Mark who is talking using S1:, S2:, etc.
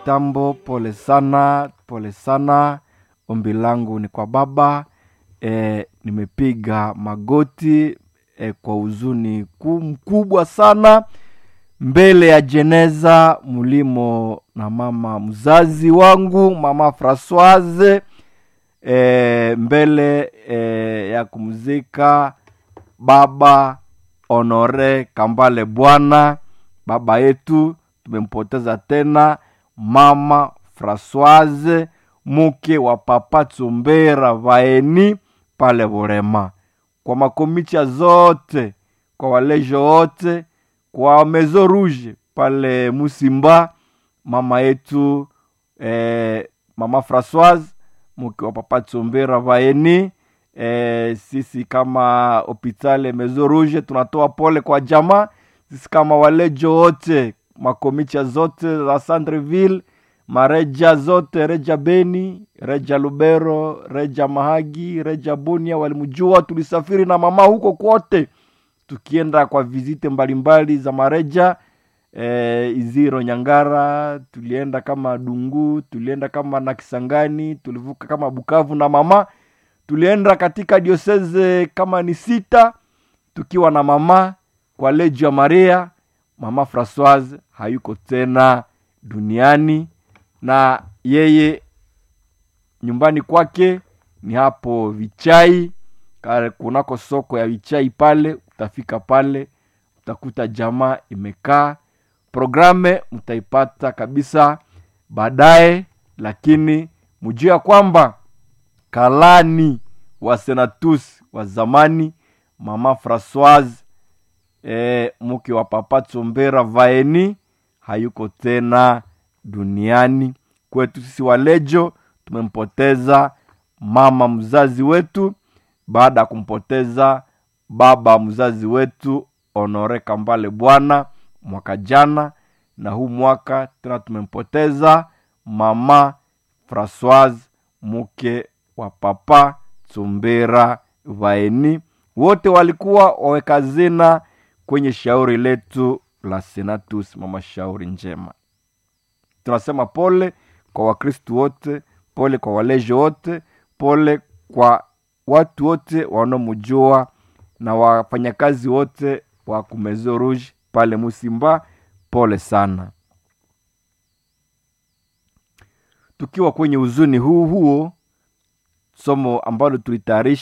S1: mitambo, pole sana, pole sana. Ombi langu ni kwa Baba. E, nimepiga magoti e, kwa huzuni ku- mkubwa sana mbele ya jeneza mlimo na mama mzazi wangu mama Francoise e, mbele e, ya kumzika baba Honore Kambale Bwana, baba yetu tumempoteza tena, mama Francoise mke wa papa Tsumbera Vaeni pale Burema, kwa makomicha zote, kwa walejo wote, kwa Mezo Rouge pale Musimba, mama yetu eh, mama Francoise mke wa papa Tsumbera Vaeni eh, sisi kama hopitale Mezo Rouge tunatoa pole kwa jamaa. Sisi kama walejo wote makomicha zote za Centreville, mareja zote, reja Beni, reja Lubero, reja Mahagi, reja Bunia walimjua. Tulisafiri na mama huko kote, tukienda kwa vizite mbalimbali za mareja eh, Iziro Nyangara, tulienda kama Dungu, tulienda kama na Kisangani, tulivuka kama Bukavu na mama tulienda katika dioseze kama ni sita tukiwa na mama kwa lejo ya Maria. Mama Francoise hayuko tena duniani, na yeye nyumbani kwake ni hapo Vichai, kale kunako soko ya Vichai pale. Utafika pale utakuta jamaa imekaa. Programe mtaipata kabisa baadaye, lakini mjue ya kwamba kalani wa senatus wa zamani mama Francoise e, mke wa papa Tsombera Vaeni hayuko tena duniani. Kwetu sisi walejo tumempoteza mama mzazi wetu baada ya kumpoteza baba mzazi wetu Honore Kambale Bwana mwaka jana, na huu mwaka tena tumempoteza mama Francoise mke wa papa Tsumbera Vaeni. Wote walikuwa waweka zina kwenye shauri letu la Senatus, mama shauri njema. Tunasema pole kwa Wakristu wote, pole kwa walejo wote, pole kwa watu wote wanaomjua na wafanyakazi wote wa Kumezo Rouge pale Musimba, pole sana. Tukiwa kwenye huzuni huu huo, somo ambalo tulitayarisha